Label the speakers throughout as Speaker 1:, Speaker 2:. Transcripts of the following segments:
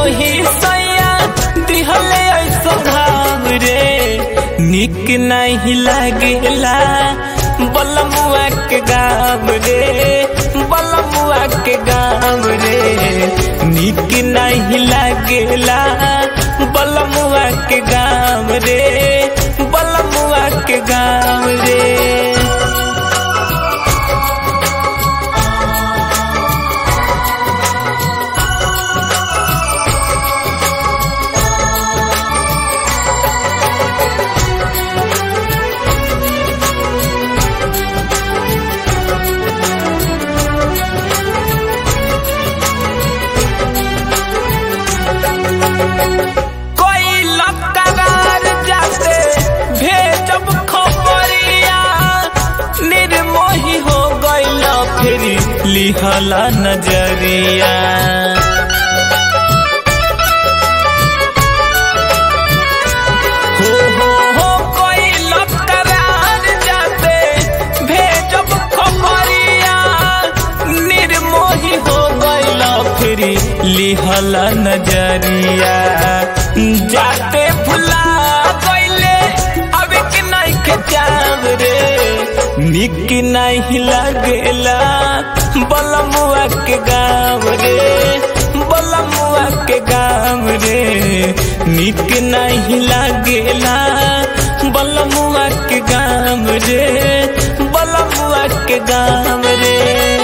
Speaker 1: निर्मोही सैया दिहले ऐसा भाव रे निक नहीं लागेला बलमुआ के गाँव रे बलमुआ के गाँव रे निक नहीं लागेला बलमुआ के गाँव रे बलमुआ के गाँव रे कोई लकरार जाते भेजब खबरिया निर्मोही हो गइल फिर लिहला नजरिया हो हो हो कोई लकरार जाते भेजब खबरिया निर्मोही हो गइल फिर लिहला नजरिया जाते भुला गइले अब के नहीं के जाव रे निक नहीं लगेला बलमुआ के गाँव रे बलमुआ के गाँव रे निक नहीं लगेला बलमुआ के गाँव रे बलमुआ के गाँव रे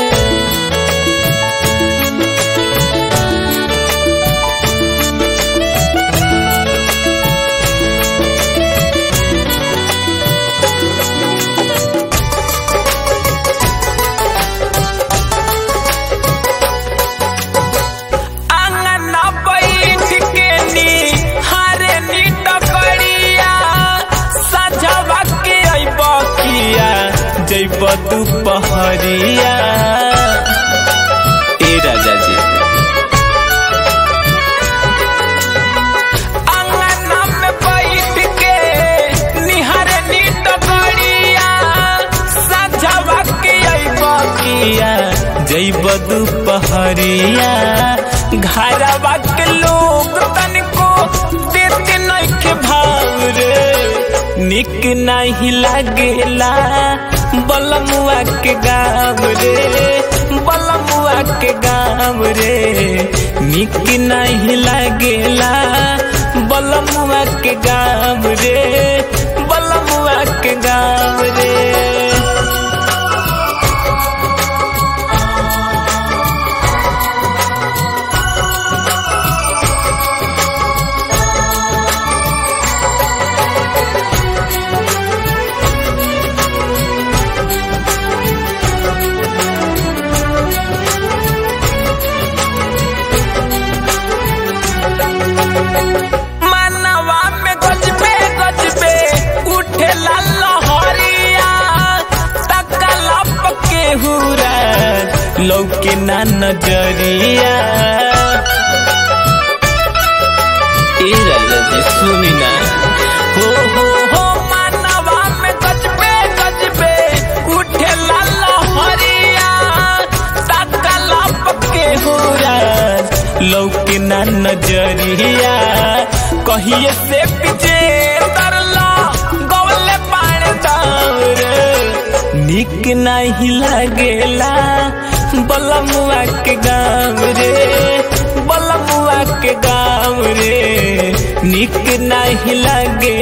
Speaker 1: आंगना बैठ के नी हारे नी टकरिया सजवा के अइब किया जइब दुपहरिया ए राजा जी आंगना में बैठ के निहारे नी टकरिया सजवा के अइब किया जइब दुपहरिया घरवा के लोग तनिको देते नहीं के भाव रे निक नहीं लागेला बलमुआ के गाँव रे बलमुआ के गाँव रे निक नहीं लागेला बलमुआ के गाँव रे बलमुआ के गाँव रे मनवा में गजबे गजबे उठे लहरिया तकलप के हुरा लौके ना नजरिया ए राजा जी सुनी ना हो हो हो मनवा में गजबे गजबे उठे लहरिया तकलप के हुरा लौके ना नजरिया कहिए से पीछे तरला गवले पानी दावर निक नहीं लागेला बलमुआ के गाँव रे बलमुआ के गाँव रे निक नहीं लागे